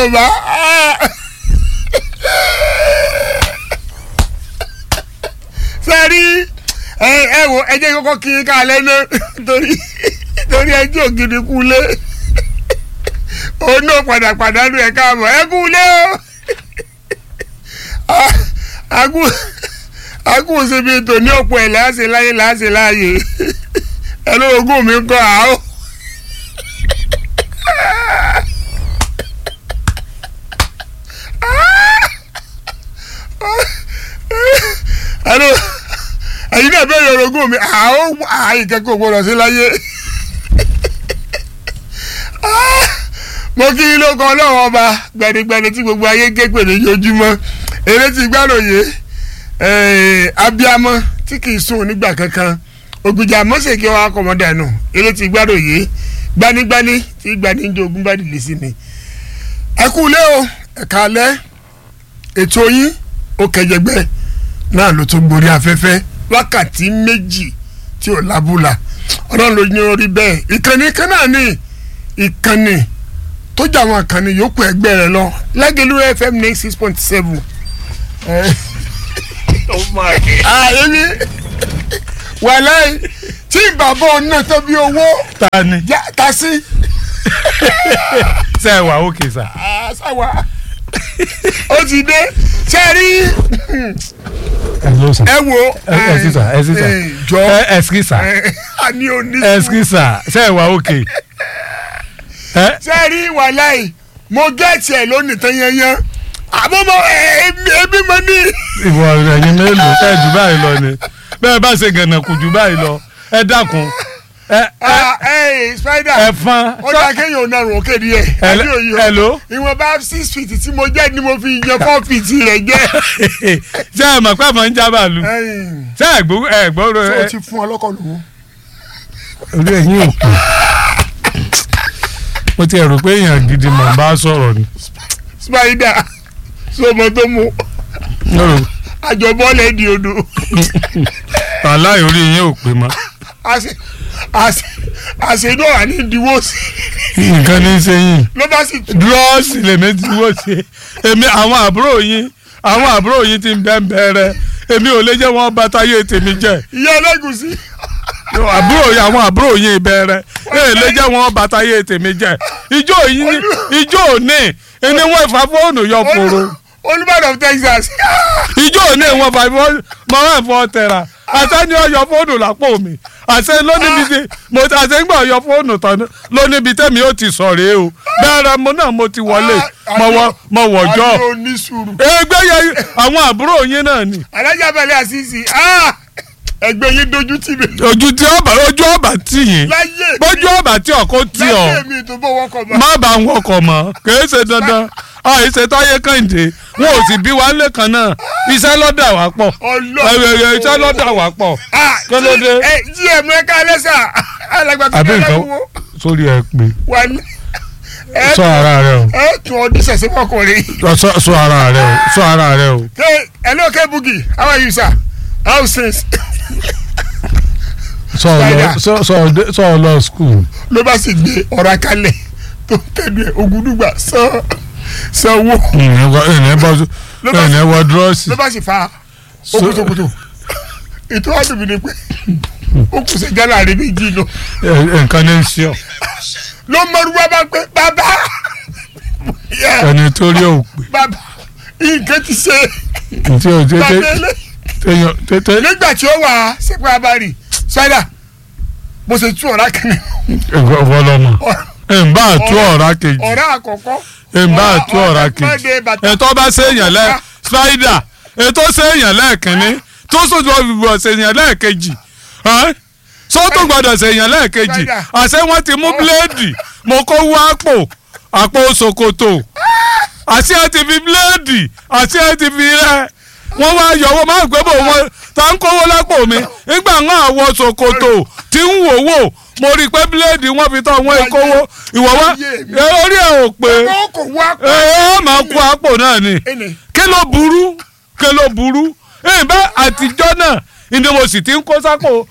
yorùbá sẹ́rí ẹ ẹ wo ẹ jẹ́ kọ́kọ́ kí n ká lẹ́nu torí torí ẹjọ́ ògidì kú lé òun náà padà pàdánù ẹ̀ káàbọ̀ ẹ kú lé o agú agú síbi ètò ní ọ̀pọ̀ ẹ̀ láàṣẹ láyé láàṣẹ láàyè ẹ lórogún mi kọ́ àá. ẹnu ẹyin náà bẹ́ẹ̀ yorùbá mi àwọn àìkẹ́kọ̀ọ́ gbọ́dọ̀ sí láyé mo kí ló kan ọlọ́run ọba gbẹnigbẹni tí gbogbo ayé ké pè lójoojúmọ́ eré tí gbàlóye abiamọ tí kì í sùn nígbà kankan ògbìjà mọ́sẹ̀kí wa kọ̀mọ́dà nù eré tí gbàlóye gbanigbani tí gbaníjọ ogun bá dìde sí ni ẹ kú lé o ẹ̀ka alẹ́ ètò yín ó kẹjẹgbẹ́ náà ló tún gborí afẹ́fẹ́ wákàtí méjì tí ò lábúlà ọlọ́run ló ní orí bẹ́ẹ̀ ìkànnì kan náà ní ìkànnì tó jà àwọn ìkànnì yòókù ẹgbẹ́ rẹ lọ lágẹ̀lú fm ní six point seven. àyẹ̀mí wàláì tí bàbá ọ̀nà tó bí owó ta ni. ta sí. ṣe é wà ókè sà. sáwà ó ti dé ṣe rí ẹ ló sà. ẹ wo ẹ ẹ sí sà ẹ sí sà jọ ẹ ẹ sí sà a ní oní ẹ sí sà ṣe é wà ókè. ẹ ṣe rí wàláì mo gẹ́ẹ̀tì ẹ̀ lónìí tán yanyan àmọ́ mo ẹbí mo ní. ìwọ ẹ̀yin mélòó ẹ jù báyìí lọ ni bẹ́ẹ̀ bá ṣe gànà kù jù báyìí lọ ẹ dákun ẹ ẹ ẹ spider ẹ fán. ó dá kéèyàn ò narùn òkè díẹ̀ Hello- àbí òye o hello? ìwọ̀nba six feet tí mo jẹ́ ni mo fi yan four feet rẹ̀ jẹ́. ṣe é mọ̀ pé àmọ́ ń já bàálù ẹ̀yìn, ṣe é gbó ẹ gbọ́ ṣé o ẹ ti fún ọlọ́kọ̀ lòun. orí ẹ̀yìn òkú mo ti rò pé èèyàn gidi mọ̀ ń bá sọ̀rọ̀ ni. spider sọmọ tó mu lọ́rọ̀ àjọbọ́lẹ̀ di odò aláì orí yín ò pé mọ́ àṣẹ àṣẹ àṣẹ náà wà ní ìdíwọ́ sí nǹkan ní í ṣe yín ló bá sì tù. dúrọ́ọ̀sì lèmi ti wọ́ ṣe èmi àwọn àbúrò yín àwọn àbúrò yín ti ń bẹ́ ń bẹ́rẹ̀ èmi ò lè jẹ́ wọ́n bá táyé tèmi jẹ́ ìyá ẹlẹ́gùsí àbúrò yín àwọn àbúrò yín bẹ́rẹ̀ èè lè jẹ́ wọ́n bá táyé tèmi jẹ́ ijó yín ijó òní ẹni wọ́n ìfà fóònù yọ fòrò olùbàdàn of Texas ijó òní wọ́n fà fóònù mọ́ ẹ̀ fọ́ tẹ̀ra àṣẹ ni ó yọ fóònù lápò mi àṣẹ lónìí tí mo àṣẹ ń gbọ́ yọ fóònù tán lónìí bí tẹ́mi ó ti sọ̀rẹ́ o bẹ́ẹ̀rẹ̀ mo náà mo ti wọlé mo wọ mo wọ̀jọ́ àbí onísùúrù ẹgbẹ́ yẹn àwọn àbúrò yín náà ni alájà balẹ̀ àṣìṣì ẹgbẹ́ yín dojú tì mí ojú tí ọba ojú ọba tì yín láyé mi bójú ọba tí ọkọ tì ọ láyé mi tó bọ́ wọ́kọ̀ mọ́ má bá wọn kọ mọ kìí ṣe dandan àìṣe táyé kàǹdé wọn ò sì bí wa lẹ́kan náà iṣẹ́ lọ́dà wá pọ̀ ẹ̀rẹ̀ iṣẹ́ lọ́dà wá pọ̀ kí ló dé? ẹ gm ẹ ká lẹ́sà alágbàtà àbí nǹkan wo sórí ẹ pé wà ní. ẹ sọ ara rẹ o ẹ tún ọdún sẹ̀sẹ̀ fọkùnrin. sọ sọ ara rẹ o sọ ara rẹ o. hey hello kebugi how are you sir how since. sọ lọ sọ sọ dé- sọ lọ skul. ló bá sì gbé ọ̀rá kalẹ̀ tó tẹ̀lé ẹ̀ ògùdùgbà san sanwó ẹnì bọ Ló bá- ẹnì wọ dúrọ́ọ̀sì. ló bá sì fa So- okutokuto ètò àdùnmí ni pé ó kù sí gánà rẹ méjì lọ nǹkan ní í ṣe ọ ló mọ̀rúwá bá pé bàbá Yeah, ẹni tó rí òpè bàbá nǹkan ti ṣe tí o tètè bàbá ilé téèyàn tètè nígbà tí ó wà sẹ́pẹ́ abárì ṣáínà bó ṣe tú ọ̀rá kan ọ̀fọlọ́mọ ẹ̀ ń bá àtú ọ̀rá kejì ọ̀rá àkọ́kọ́ ẹ̀ ń bá àtú ọ̀rá kejì mọ́dé bàtà ètò ọba séèyàn lẹ spider ètò séèyàn lẹ́ẹ̀kínní tó sójú ọ̀bìbọ̀ séèyàn lẹ́ẹ̀kejì ẹ́n? sótò gbọ́dọ̀ séèyàn lẹ́ẹ̀kejì Spider. àṣẹ wọn ti mú bíléèdì mo kó wá àpò àpò ṣòkòtò àṣẹ ẹ ti fi bíléèdì àṣẹ ẹ ti fi rẹ wọn wá yọ owó máa gbé bò wọn tá ń kówó lápò mi nígbà wọn àwọ ṣòkòtò tí ń wò wò mo rí i pé bíléèdì wọn fi tọ́ wọn ìkówó ìwọ wá ẹ, orí ẹ ò pé ó kò wá ẹ ẹ máa kó àpò náà ni ẹnì kí ló burú kí ló burú ìbá àtijọ́ náà ni mo sì ti ń kó sápò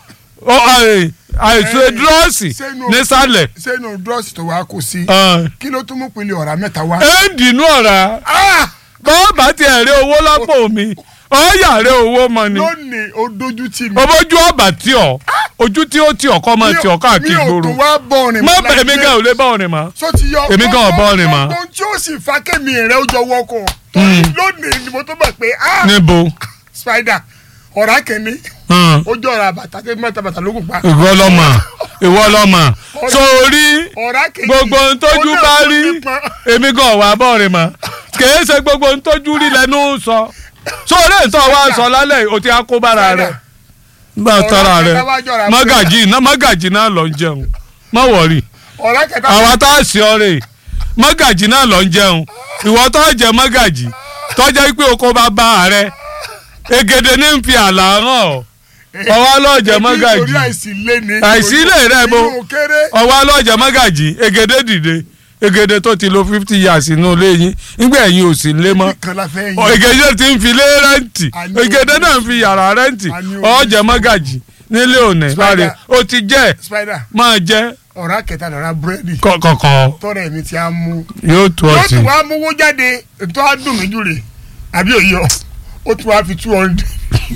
Ó, àì- àìsàn Eh, dúrọ́ọ̀sì sẹ́nu- nísàlẹ̀ sẹ́nu dúrọ́ọ̀sì tó wá kó sí ẹ̀ kí ló tún mú pèlè ọ̀rá mẹ́ta wá. ń dìnnú ọ̀rá Ah! bọ́ọ̀bà ti ẹ̀rẹ́ owó lápò mi ọ̀ọ́yà rẹ̀ owó mọ ni lónìí ó dojú tì mí. ọmọjú ọ̀bà tí ọ ojú tí ó tí ọkọ máa tí ọ káàkiri mi ò gbòòrò tún wá bọ́ọ̀rìn má mọ́ bẹ̀ èmi láyé. gan ò lè bá ọ̀rìn mọ́ so ti yọ Èmi gan ò bọ́ọ̀rìn mọ́. ohun tí ó sì fa kémi rẹ ó jọ wọkọ̀ torí lónìí ni mo tó mọ̀ pé ah níbo spider ọ̀rá kìíní Hmm. ó jọ ọ̀rá bàtà tẹ́ mẹ́ta bàtà ló kù pa ìwọ lọmọ ìwọ lọmọ sórí ọ̀rá kìíní gbogbo ohun tójú ó náà bá tó rí nípọn. èmi gan wà bọ́ọ̀rìn mọ́ kìí ṣe gbogbo ohun tójú rí lẹ́nu sọ sórí ìtọ́ wa sọ lálẹ́ yìí, o ti á kó bára rẹ̀ gbà tọ́ra rẹ̀ kẹta wá jọra mọ́gàjì náà mọ́gàjì náà lọ ń jẹun mọ́ wọ̀rì ọ̀rá kẹta àwa tá a sì ọ̀rẹ́ mọ́gàjì náà lọ ń jẹun ìwọ tó jẹ mọ́gàjì tó jẹ́ pé oko bá bá rẹ egede ní ń fi àlà hàn ọ́ ọwọ́ lọ́ọ̀jẹ̀ mọ́gàjì torí àìsí lé ní Àìsí lè rẹ̀ bo. inú kéré ọwọ́ lọ́ọ̀jẹ̀ mọ́gàjì egede dìde egede tó ti lo fifty years inú ilé yín nígbà ẹ̀yin ò sì lé mọ́ kan la fẹ́ Ọ, yín egede ti ń fi lé rẹ́ǹtì Àní egede o- náà ń fi yàrá rẹ́ǹtì Àní o- ọ̀ọ́jẹ̀ mọ́gàjì nílé òní Spider. láre ó ti jẹ́ spider máa jẹ́ ọ̀rá kẹta lọ́ra búrẹ́dì kọ̀kọ̀kọ̀ tọ́rọ̀ ẹ̀mí ti á mú yóò tó yóò ọtí. tún wá mówó jáde tó á dùn mí jù rè àbí òye ọ ó tún wá fi two hundred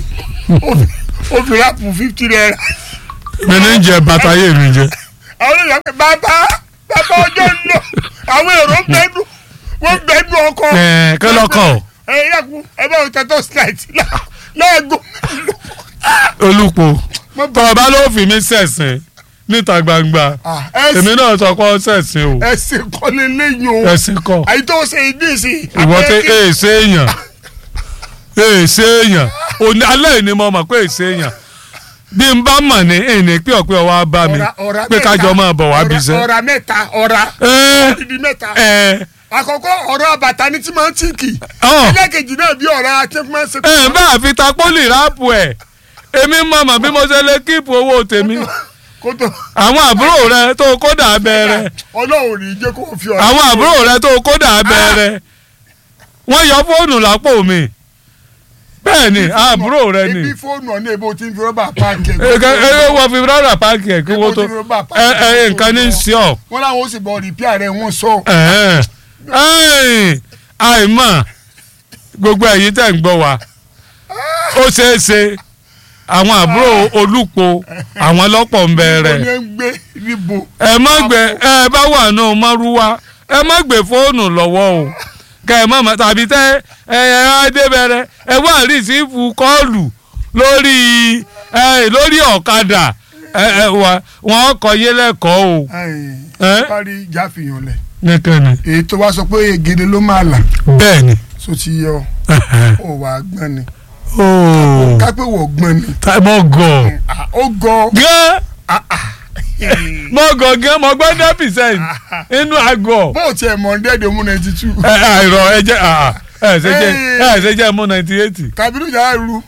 ó fi ráàpù fifty naira mi ní jẹ bàtà yé mi jẹ. àwọn olùyọ pé bàbá bàbá ọjọ́ ń lọ àwọn èrò ń bẹ́ẹ̀dù wọ́n ń bẹ́ẹ̀dù ọkọ. ẹ kí lọkọ ẹ yàgò ẹ bá wọn tẹ́tọ́ slide lẹ́ẹ̀gùn. olùpọ̀ tọ́ba ló fi mí sẹ̀sìn níta gbangba èmi náà sọ pé ó sẹ̀sìn o ẹsẹ̀ kọ́lé lẹ́yìn o ẹ̀sìn kọ àyè tó ṣe ìdí sí. ìwọ tẹ èèṣe èèyàn èèṣe èèyàn òní alẹ́ yìí ni mo mọ̀ pé èèṣe èèyàn bí n bá mọ̀ ní ìní pé ọ̀pẹ ọwọ́ á bá mi pé kájọ máa bọ̀ wá bíṣẹ́. ọ̀rá mẹ́ta ọ̀rá ẹ dídí mẹ́ta. ẹ àkọ́kọ́ ọ̀rọ̀ àbàtà ni tí máa ń tìǹkì. ọ̀ ẹlẹ́kejì náà bí ọ̀rọ̀ àti máa ń ṣe. ẹ bá a fi ta pólì ráàpù ẹ̀ èmi mọ̀ mọ̀ bí mo ṣe lè kíìpù owó tèmi kótó àwọn àbúrò rẹ tó kódà abẹ́rẹ́ ọlọ́run rí jẹ́ kó fi ọ̀rọ̀. àwọn àbúrò rẹ tó kódà abẹ́rẹ́ wọ́n yọ fóònù lápò mi bẹ́ẹ̀ ni àbúrò rẹ ni ibi fóònù ọ̀nà èbó tí ń fi rọ́bà páàkì ẹ̀. ẹ wọ́n fi rọ́rà páàkì ẹ̀ kí wọ́n tó ẹ ẹ nǹkan ní í sí ọ. wọ́n láwọn ó sì bọ̀ rìpíà rẹ̀ wọ́n sọ. Ẹ̀hẹ́n. Ẹ̀yìn, àìmọ̀ gbogbo ẹ̀yin tẹ̀ ń gbọ́ wa ó ṣeé ṣe àwọn àbúrò olùpọ̀ àwọn lọ́pọ̀ ń ó bẹ̀rẹ̀ ní ń gbé níbo. ẹ má gbé ẹ bá wà nù mọ́rúwá ẹ má gbé fóònù lọ́wọ́ o kẹ ẹ má má tàbí tẹ ẹ ẹ adébẹrẹ ẹ wá rìsífù kọ́ọ̀lù lórí ẹ lórí ọ̀kadà ẹ ẹ wà wọ́n kọ yé lẹ́kọ̀ọ́ o. Ẹ́? parí ìjà fìyàn lẹ̀. nìkan èyí tó wá sọ pé egede ló máa là bẹ́ẹ̀ ni. so ti yọ ó wà á gbọ́n ni ooo kápẹ́ wọ̀ gbọ́n ni mo gọ̀ Ah, ó gọ gán mo gọ̀ gán mo gbọ́ ten percent inú àgọ̀ bó o tiẹ̀ mọ̀ ndẹ́ẹ̀dẹ̀ mú ninety two ẹ àìrọ̀ ẹ jẹ́ à, ẹ ṣe jẹ́ ẹ ṣe jẹ́ mú ninety eight. Kabiru yàrá ru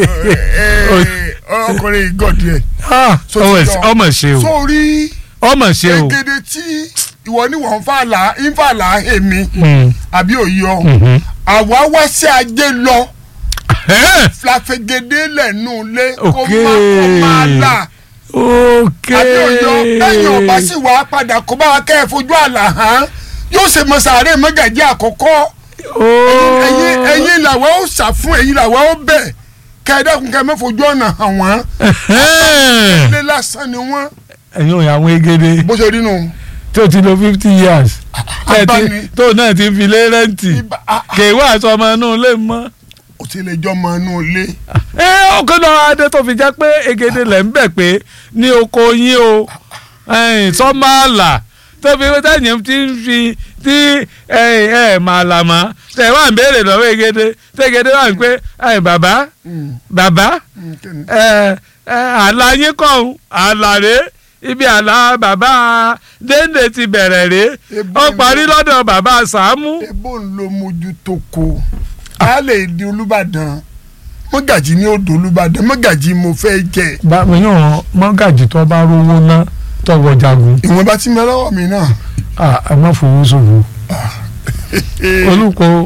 ọkùnrin ìgọ̀dì ẹ̀ So ti yọ. ọmọ ṣe o sórí ọmọ ṣe o. egede tí ìwọ ni wọ́n ń fà là ń fà là èmi Mm. àbí òyọ Mhm. àwa wá sí ajé lọ Ẹ́, flafegede lẹ́nu ilé kó Ok. má kó má là ok. àbí òyọ ẹ̀yìn ọ̀bá sì wá padà kó bá wa kẹ́ ẹ̀ fojú àlà hàn yóò ṣe mọ sàárè mọ́gàjí àkọ́kọ́ Ooo. ẹ̀yin ẹ̀yin làwọn ó sà fún ẹ̀yin làwọn ó bẹ̀ kẹ́ ẹ dákun kẹ́ ẹ má fojú ọ̀nà hàn wọ́n Ẹ̀hẹ́n. ilé lásán ni wọ́n ẹ̀yin ò yà àwọn egede bó ṣe rí nù. tó ti lo fifty years Tẹ́ ti- abáni. tó náà ti fi lé rẹ́ǹtì ibà ah, ah, kì í wá aṣọ ọmọ inú ilé mọ́. ó ti lè jọ ọmọ inú ilé. ẹ ọkọ náà adé tó fi jẹ́ pé egede lẹ̀ ń bẹ̀ pé ní oko yín o sọ́màlà tó fi tẹ̀yìn tí ń fi tí ẹ màlà mọ́ tẹ̀ wá ń béèrè lọ́wọ́ egede tẹ̀gede wà ń pé ẹ bàbá bàbá Mm, kí ni? ẹ ẹ àlà yín kọ́ ọ̀hún àlà rè ibi àlà bàbá dénde ti bẹ̀rẹ̀ rè Ebo ó ni- parí lọ́dọ̀ bàbá sàámú. ebo ń lo mojú tó ko a lè di olùbàdàn mọ́gàjì ní odò olùbàdàn mọ́gàjì mo fẹ́ jẹ. báwo yóò mọ́gàjì tó bá rówó ná tọwọ́ jagun. ìwọ̀n bá ti mẹ́ lọ́wọ́ mi náà. ẹ má fowó ṣòfò olùkọ́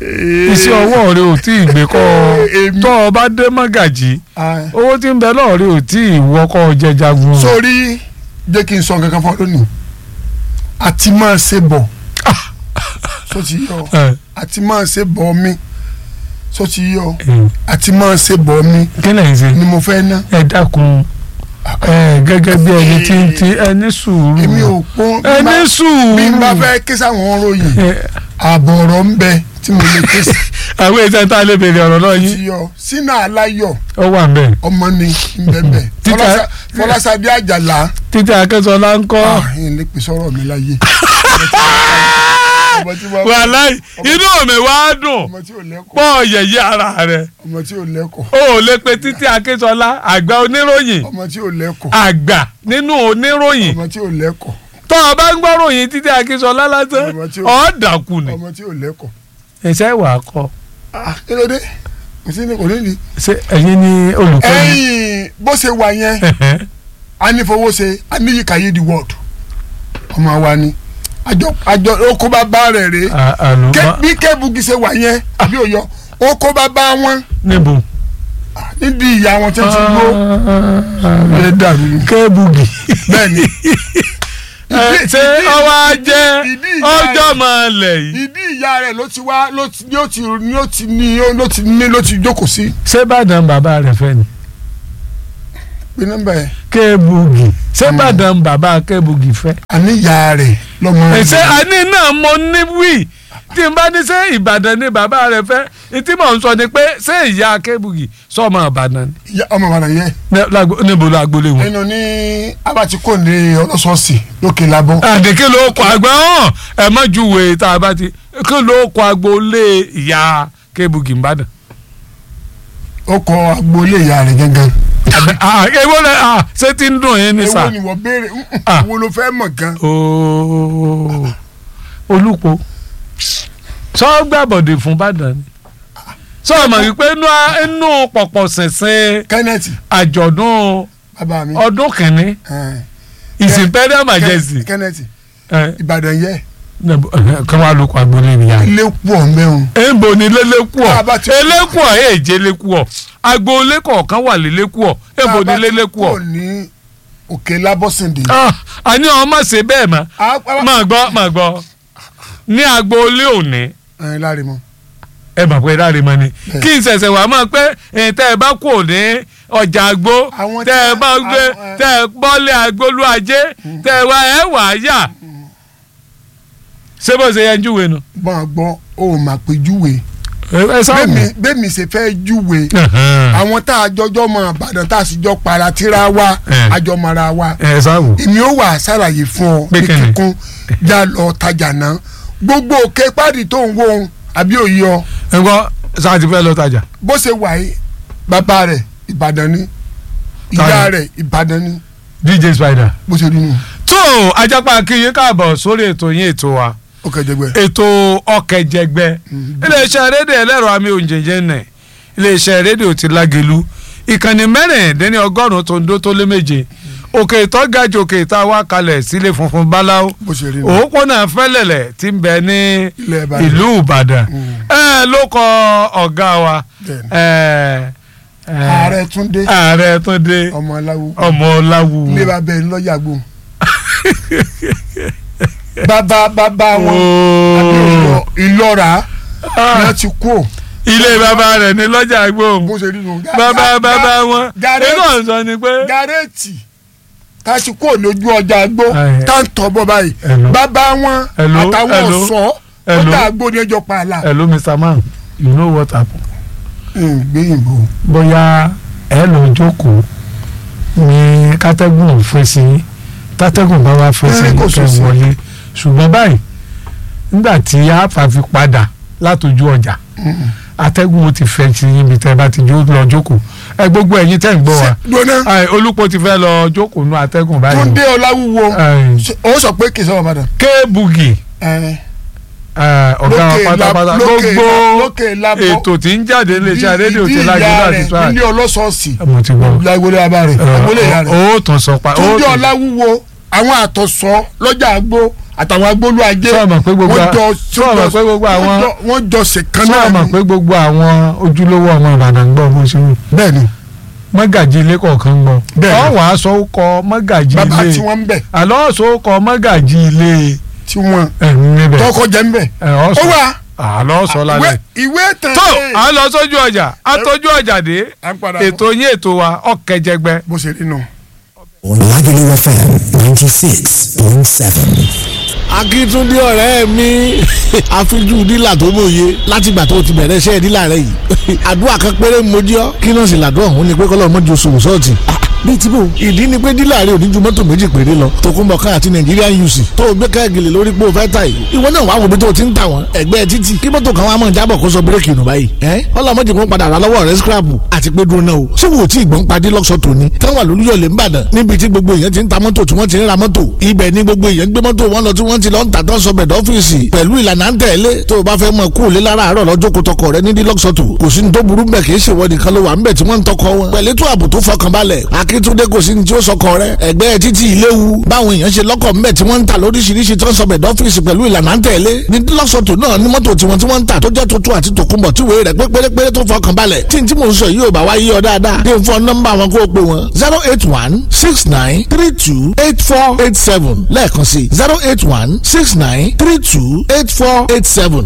iṣẹ́ ọwọ́ rẹ ò tí ì gbé kọ́ Èmi- tọ́ ọ bá dé mọ́gàjì Ah, owó tí ń bẹ lọ́ọ̀ rẹ ò tí ì wọ́kọ́ jẹ jagun. sórí jẹ́ kí n sọ nǹkan kan fún ọ lónìí àti máa ṣe bọ̀ sọ ti yọ Ẹ, àti máa ṣe bọ̀ mi sọ ti yọ ẹ, àti máa ṣe bọ̀ mi kí lẹ́yìn ṣe ni mo fẹ́ ná ẹ dákun ẹ gẹ́gẹ́ bí ẹni tí ń ti ẹni sùúrù èmi ò pọ́n ẹni sùúrù bí n bá fẹ́ ké sáwọn ròyìn Ẹ, ààbọ̀ ọ̀rọ̀ ń bẹ tí mo lè ké sí àwọn èsì tá a lè béèrè ọ̀rọ̀ náà yín ti yọ sínú aláyọ̀ ó wà ń bẹ̀. ọmọ ni ń bẹ bẹ Títà- Fọláṣa- Fọláṣadé Àjàlá títí akẹ́sọ̀lá ń kọ́ ah yín lè pè sọ̀rọ̀ mi láyé ọmọ tí wọ́n- wàláì inú mi wá dùn ọmọ tí ò lẹ́kọ̀ọ́ pọ̀ yẹ̀yẹ́ ara rẹ̀ ọmọ tí ò lẹ́kọ̀ọ́ o ò lè pe títí akẹ́sọ̀lá àgbà oníròyìn ọmọ tí ò lẹ́kọ̀ọ́ àgbà nínú oníròyìn ọmọ tí ò lẹ́kọ̀ọ́ tó o bá ń gbọ́ ròyìn títí akẹ́sọ̀lá lásán Ọmọ tí ó- ọ̀ dàkú ni. ọmọ tí ò lẹ́kọ̀ọ́ ẹ̀sẹ̀ wà á kọ́ ah kí ló dé kò sí ní kò ní ní. ṣé ẹ̀yin ni olùkọ́ ni. ẹ̀yìn bó ṣe wà yẹn anífowóṣe aníyíkáyé the world ọmọ wa ni àjọ àjọ oko bá bá rẹ̀ rèé À- àlọ́ Ké- má- bí kébùgì ṣe wà yẹn àbí òyọ oko bá bá wọn níbo. nídìí ìyá wọn tó ti gbó ẹ dàrú ni. kébùgì. bẹ́ẹ̀ ni Ẹ, ṣé ọwọ́ ajẹ́ ìdí ìyá ọjọ́ máa lẹ̀ yìí. ìdí ìyá rẹ̀ ló ti wá ló ti ní ó ti ní ó ti ní ló ti ní ló ti jókòó sí ṣé bàdàn bàbá rẹ̀ fẹ́ ni. pé nọ́mbà yẹn kébùgì ṣé bàdàn bàbá kébùgì fẹ́. àní ìyá rẹ̀ lọ́mọ rẹ̀. ṣé àní náà mo ní wí tí n bá ní ṣé ìbàdàn ni bàbá rẹ̀ fẹ́ ìtí mò ń sọ ni pé ṣé ìyá kébùgì sọmọ ìbàdàn ni. ìyá ọmọ bàbá yẹn Ní- lágbo- níbo ló agboolé wọn. nínú ní abatikó ní ọlọ́sọ̀ọ̀sì lókè labọ́ àdèké ló kọ àgbà hàn ẹ má júwe tá a bá ti kí ló kọ agboolé ìyá kébùgì ìbàdàn. ó kọ agboolé ìyá rẹ̀ gángan. Ah, èwo lẹ ah, ṣé tí ń dùn yín ní sà. èwo ni wọ́n béèrè Ah. wo ló fẹ́ mọ̀ gan. ooo olùpọ̀ sọ gbàbọ̀dé fún Ìbàdàn ni sọ ma wípé inú inú pọ̀pọ̀ ṣẹ̀ṣẹ̀ kenneth àjọ̀dún bàbá mi. ọdún kìíní Eh, His Imperial Ken- Majesty kenneth ẹ, ìbàdàn yẹ kí wọ́n á lóko agboolé nìyá ilé pọ̀ mẹ́rin. èèbò ni lélẹ́kùọ̀ Tá a bá ti- elékùọ̀ èèjẹ́ lẹ́kùọ̀ agboolé kọ̀ọ̀kan wà lélẹ́kùọ̀ èèbò ni lélẹ́kùọ̀ kò ní òkè lábọ́sìndé. Ah, àní àwọn má ṣe bẹ́ẹ̀ mọ́ máa gbọ́ máa gbọ́ ní agboolé òní ẹ láre mọ. ẹ mọ̀ pé láre mọ́ ni Bẹ́ẹ̀. kí n ṣẹ̀ṣẹ̀ wá mọ̀ pé ẹ̀ tẹ́ ẹ bá kò ní ọjà àgbo Àwọn tẹ́ ẹ tí- bá gbé àwọn, ẹ- tẹ́ ẹ bọ́lé agbolú ajé tẹ́ ẹ wá ẹ wà á yà ṣé bó ṣe yẹn júwe nu. bọ́n gbọ́ ó mà pé júwe. ẹ sáà mú. bẹ́ẹ̀mi bẹ́ẹ̀mi ṣe fẹ́ júwe. àwọn tá a jọjọ́ mọ àbàdàn tá a sì jọ para tíra wa Eh. àjọmọ̀ra wa. ẹ sáà wò. èmi ó wà ṣàlàyé fún ọ Pé ní kíni? kíkún já lọ tajà náà gbogbo òkè pàdé tó ń wo ohun àbí òye ọ ẹ gbọ́ sáà ti fẹ́ lọ tajà. bó ṣe wà yìí bàbá rẹ̀ ìbàdàn ni ìyá Táyọ̀. rẹ̀ ìbàdàn ni DJ Spider. bó ṣe rí nù tó ajápa kíyìn káàbọ̀ sórí ètò yín ètò wa ó kẹjẹgbẹ. ètò ọkẹjẹgbẹ iléeṣẹ́ rédíò ẹlẹ́rọ àmì òǹjẹ̀jẹ̀ nẹ̀ iléeṣẹ́ rédíò ti lágẹ̀lú ìkànnì mẹ́rìndínlẹ́ni ọgọ́rùn-ún tó ń dó tó lé méje òkè ìtọ́gàjò òkè ìta wá kalẹ̀ sílé funfun báláwo bó ṣe rí nù. òpópónà fẹ́lẹ̀lẹ̀ tí ń bẹ ní Ilẹ̀ Ìbàdàn. ìlú Ìbàdàn Mm. ẹ ló kọ ọ̀gá wa Bẹ́ẹ̀ni. ẹ, ẹ, ààrẹ túndé ààrẹ Túndé ọmọ aláwo ọmọ Ọláwu ilé bàbá ẹ̀ ńlọ́yà gbó. bàbá bàbá wọn àbí Ooo. Ìlọ- ìlọ́ra ni wọ́n ti kú ò ilé bàbá rẹ̀ ní lọ́jà gbóhùn bó ṣe rí nù. bàbá bàbá wọn Gàrẹ́- inú ọ̀sán ni pé gàrẹ́ẹ̀tì tá a ti kú ò lójú ọjà gbó Ẹ. tá a ń tọ́ bọ́ báyìí Hello. bàbá wọn Hello, àtàwọn hello, ọ̀ṣọ́ hello. ọjà àgbo ni ẹjọ́ pa àlà. hello Mr. Man you know what happen gbẹ̀yìnbó bóyá ẹ lọ jókòó ní kátẹ́gùn fèsì tátẹ́gùn bá wá fèsì Ẹ, kò kẹ́ sòsì. wọlé ṣùgbọ́n báyìí nígbà tí àáfà fi padà látòjú ọjà atẹ́gùn ó ti fẹ́ sí ibi tẹ́ bá ti jó- lọ jókòó ẹ gbogbo ẹ̀yin tẹ́ ń gbọ́ wa gbóná Ai, olùpọ̀ ti fẹ́ lọ jókòó nú atẹ́gùn báyìí túndé ọláwúwo Ai, ṣe- ó sọ pé kìí sọ́wọ́ padà. kéèbùgì ẹ, ọ̀gá wa Lókè la- pátápátá lókè gbogbo la- lókè labọ́. ètò tí ń jáde iléeṣẹ́ rédíò ti ìdí lájú ìyá láti rẹ̀ tó àyè. nílé ọlọ́sọ̀ọ̀sì mo ti gbọ́ lágbólé abá rẹ̀ àgbólé ìyá rẹ̀ ó tún sọ pa ó túndé tún ọláwúwo àwọn àtọ̀sọ́ lọ́jà àgbo àtàwọn agbólú ajé Sọ ma pé gbogbo wọ́n a- jọ sọ ma pé gbogbo àwọn- wọ́n jọ- wọ́n jọ ṣèkan sọ náà ma ni. pé gbogbo àwọn ojúlówó ọmọ ìbàdàn gbọ́ bó ṣe wù bẹ́ẹ̀ ni mọ́gàjì ilé kọ̀ọ̀kan gbọ́ Bẹ́ẹ̀ ni. ọ̀wọ́ aṣọ kọ mọ́gàjì bàbá ilé tí wọ́n ń bẹ̀ àlọ́ ọ̀ṣọ́ kọ mọ́gàjì ilé tí wọ́n ẹ̀rù níbẹ̀ tọkọ jẹ́ ń bẹ̀ ẹ̀ ó ọ̀ṣọ́ wà àlọ́ ọ̀ṣọ́ lálẹ́. ìwé tán tó à ń lọ sójú ọjà àtọ́jú ọjà dé à ń padà ètò yín ètò wa ọ̀kẹ́jẹgbẹ́. bó ṣe rí nù. Lagelu FM ninety six point seven. akíntúndé ọ̀rẹ́ mi àfijú dílà tó mòye látìgbà tó ti bẹ̀rẹ̀ iṣẹ́ dílà rẹ yìí àdúrà kan péré mojí ọ́ kí náà sì làdúrà òun ni pé kọ́lọ́ mọ́jú oṣù sọ́ọ̀tì bíi tí bò ìdí ni pé dílà rẹ ò ní ju mọ́tò méjì péré lọ tòkunbọ̀ ká àti Nigerian UC tó o gbé káàgìlì lórí pé o fẹ́ ta yìí ìwọ náà wàá wo bí tó o ti ń tà wọ́n ẹgbẹ́ títì kí mọ́tò kan wá mọ̀ jábọ̀ kó sọ bírèkì nù báyìí ẹ́ ọlọ́mọdé kan padà rà lọ́wọ́ rẹ scrapu àti pé dúró náà o ṣé wo tí ìgbọ́n padì lọ́sọ̀ tòní táwọn àlùyọ̀lẹ̀ ń bàdàn níbi tí gbogbo èèyàn ti ń ta mọ́tò tí wọ́n ti ń ra mọ́tò ibẹ̀ ni gbogbo èèyàn gbé mọ́tò wọn lọ tí wọ́n ti lọ ń tà tó ń sọ bẹ̀dọ̀ ọ́fíìsì pẹ̀lú ìlànà ń tẹ̀lé tó o bá fẹ́ mọ kú òlé lára àárọ̀ lọ́jọ́ kó tọkọ rẹ ní dílọ́sọ̀tò kò sí ní tó burú bẹ́ẹ̀ kì í ṣèwọ nìkan ló wà ń bẹ̀ tí wọ́n ń tọkọ wọn pẹ̀lú tó ààbò tó fọkànbalẹ̀ akíntúndé kò sí ní tí ó sọkọ rẹ ẹgbẹ́ títí ìléwu báwọn èèyàn ṣe lọ́kọ̀ ńbẹ̀ tí wọ́n ń tà lóríṣiríṣi tó ń sọ bẹ̀dọ̀ ọ́fíìsì pẹ̀lú ìlànà ń tẹ̀lé ní dílọ́sọ̀tò náà ní mọ́tò tiwọn tí wọ́n ń tà tó jẹ́ tuntun àti tòkunbọ̀ tí wèé rẹ̀ pé pérépéré tó fọkànbalẹ̀ tí n tí mò ń sọ yìí ò bá wá yí ọ dáadáa dé fún nọ́mbà wọn kó o pè wọn zero eight one six nine three two eight four eight seven lẹ́ẹ̀kan sí zero eight one six nine three two eight four eight seven.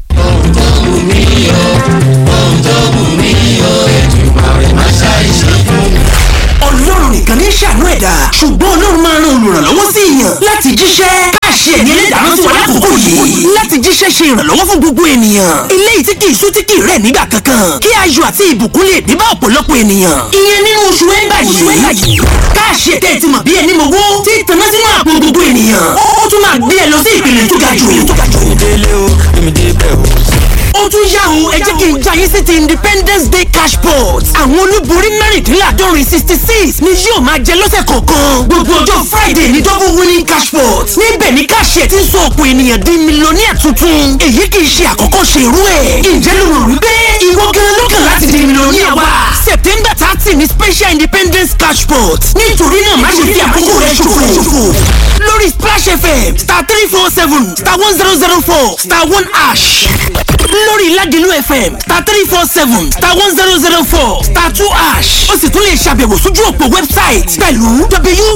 ọlọ́run nìkan ní ṣàánú ẹ̀dá ṣùgbọ́n ọlọ́run máa ran olùrànlọ́wọ́ sí èèyàn láti jíṣẹ́ káàṣì ẹ̀mí ẹlẹ́dàá sí wa lákòókò yìí láti jíṣẹ́ ṣe ìrànlọ́wọ́ fún gbogbo ènìyàn eléyìí tí kì í sú tí kì í rẹ̀ nígbà kankan kí ayọ̀ àti ìbùkún lè dé bá ọ̀pọ̀lọpọ̀ ènìyàn ìyẹn nínú oṣù ẹ̀ńbà yìí káàṣì ẹ̀tẹ́ ti mọ̀ bí ẹni mọ̀wó tí tanná sínú àpò gbogbo ènìyàn ó tún máa gbé ẹ lọ sí ìpele tó ga jù ó tún yá o ẹ jẹ́ kí n jayé sí ti independence day cash pot àwọn olúborí mẹ́rìndínláàdọ́rin sixty six ni yóò máa jẹ lọ́sẹ̀ kọ̀ọ̀kan gbogbo ọjọ́ friday ní double winning cash pot níbẹ̀ ni káṣíẹ̀ ti ń sọ ọ̀pọ̀ ènìyàn di mílíọ̀nìyà tuntun èyí kì í ṣe àkọ́kọ́ ṣe irú ẹ̀ ǹjẹ́ ló rò wípé ìwọ gan lọ́kàn láti di mílíọ̀nìyà wa september thirty ni special independence cash pot nítorí náà má ṣe fi àkókò rẹ ṣòfò lórí splash fm star three four seven star one zero zero four star one ash lórí ládìlú fm star three four seven star one zero zero four star two ash ó sì tún lè ṣàbẹ̀wò sójú òpó website pẹ̀lú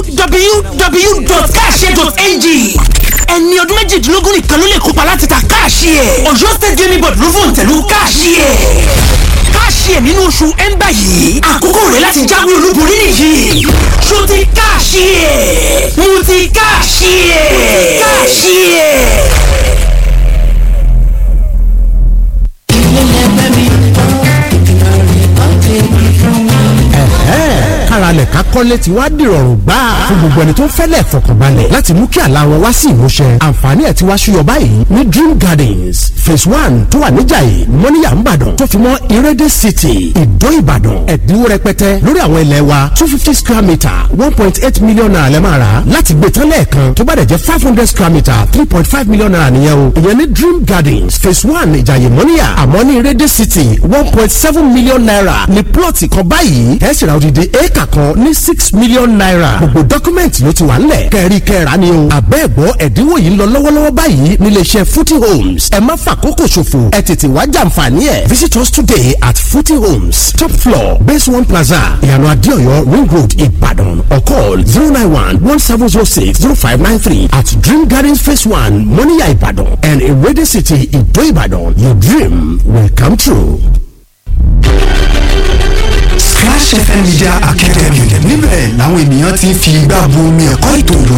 www.cash.ng ẹni ọdún méjìdínlógún nìkan ló lè kópa láti ta káàṣì ẹ̀ ọ̀yọ́ state gaming board ló fòun tẹ̀lú káàṣì ẹ̀ káàṣì ẹ̀ nínú oṣù ẹ̀ńbà yìí àkókò rẹ̀ láti jáwé olúborí nìyí ṣó ti káàṣì ẹ̀ mo ti káàṣì ẹ̀ káàṣì ẹ̀. káralẹ̀ ká kọ́lé tí wàá dìrọ̀rùn gbà fún gbogbo ẹni tó ń fẹ́lẹ̀ fọkànbalẹ̀ láti mú kí àlá wọn wá sí ìmúṣẹ àǹfààní ẹ̀ tí wàá ṣúyọ báyìí ní dream gardens phase one tó wà níjàyè mọ́níyà ńbàdàn tó fi mọ́ ìrẹ́dẹ̀ city ìdó ìbàdàn ẹ̀dínwó rẹpẹtẹ lórí àwọn ilẹ̀ wa two fifty square metre one point eight million naira lẹ́ máa rà láti gbé tán lẹ́ẹ̀kan tó bá dẹ̀ jẹ́ five hundred square metre three point five million naira nìyẹn o ìyẹn ní dream gardens phase one ìjàyè mọ́níyà àmọ́ ní ìrẹ́dẹ̀ city one point seven million naira ní plọ̀tì kan báyìí ẹ̀ sì ra odidi éèkà kan ní six million naira gbogbo dọ́kúmẹ̀ntì ló ti wà ńlẹ̀ kẹ́rí kẹ́ra ni o àbẹ́ẹ̀gbọ́ ẹ̀dínwó yìí ń lọ lọ́wọ́lọ́wọ́ báyìí níléeṣẹ́ footy homes ẹ má fàkókò ṣòfò ẹ tètè wá jàǹfààní ẹ̀ visit us today at footy homes top floor base one plaza ìyànà adéọyọ ring road ìbàdàn or call zero nine one one seven zero six zero five nine three at dream gardens phase one moniya ìbàdàn and ewéde city ìdó ìbàdàn your dream will come true. Splash FM Media Academy níbẹ̀ làwọn ènìyàn ti ń fi igbá bu omi ẹ̀kọ́ ètò